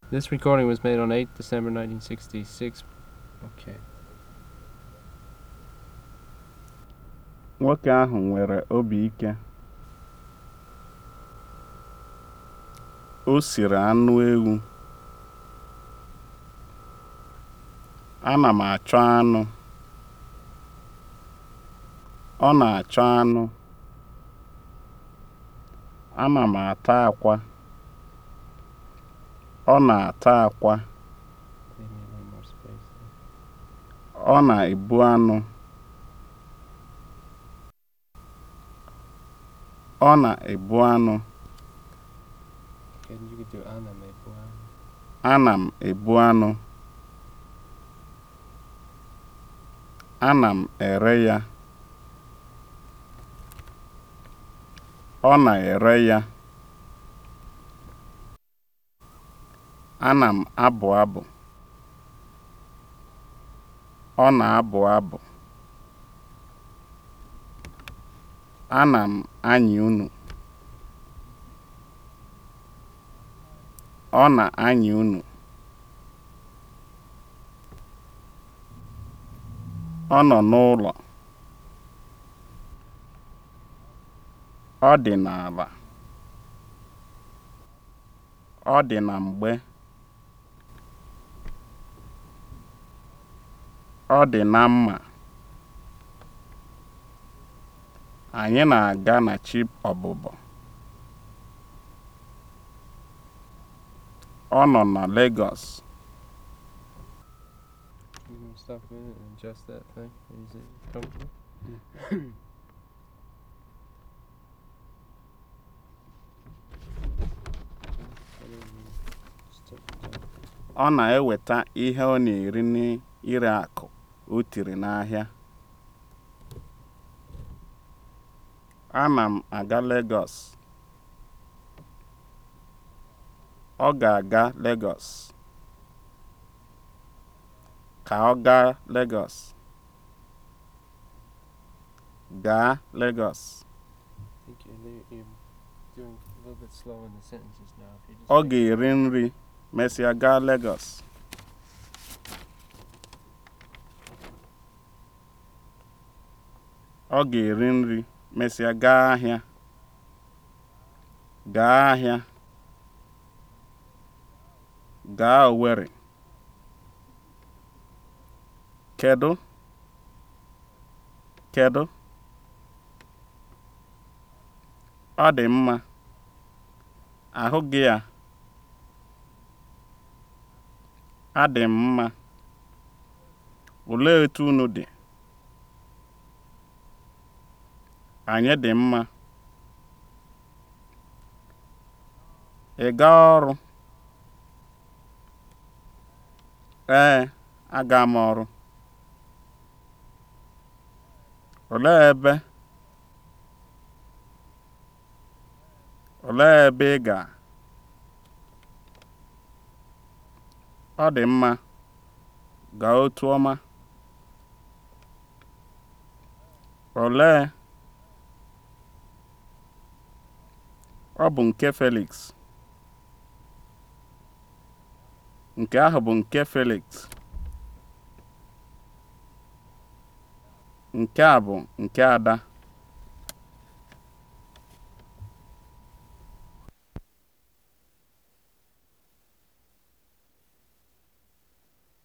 This recording was made on 8 December 1966. Okay. Nwoke ahụ nwere obi ike. O siri anụ ewu. Ana m achọ anụ. Ọ na-achọ anụ. Ana m ata akwa. Ọ na-ata akwa. They need a little more space. there. Ọ na-ebu anụ. Ọ na-ebu anụ. Okay, you could do Anna Mebuan. Ana m ebu anụ. Ana m ere ya. Ọ na-ere ya. Ana m abụ abụ. Ọ na-abụ abụ. Ana m anyị unu. Ọ na-anyị unu. Ọ nọ n'ụlọ. Ọ dị n'ala. Ọ dị na mgbe. Ọ dị na mma. Anyị na-aga na chi ọbụbọ. Ọ nọ na Lagos. You can stop a minute and adjust that thing. Is it comfortable? And then you just take it down. Ọ na-eweta ihe ọ na-eri n'ire akụ o tiri n'ahịa. Ana m aga Lagos. Ọ ga-aga Lagos. Ka ọ gaa Lagos. Gaa Lagos. I think you're, li- you're doing a little bit slow in the sentences now. If you just Ọ make- ga-eri nri mesịa gaa Lagos. Ọ ga-eri nri mesịa gaa ahịa. Gaa ahịa. Gaa Owerri. Kedu? Kedu? Ọ dị mma. Ahụ gị ya. Adị m mma. Olee etu unu dị? Anyị dị mma. Ị gaa ọrụ? Ee, aga m ọrụ. Olee ebe? Olee ebe ị ga? Ọ dị mma. Gaa otu ọma. Olee? Ọ bụ nke Felix. Nke ahụ bụ nke Felix. Nke a bụ nke Ada.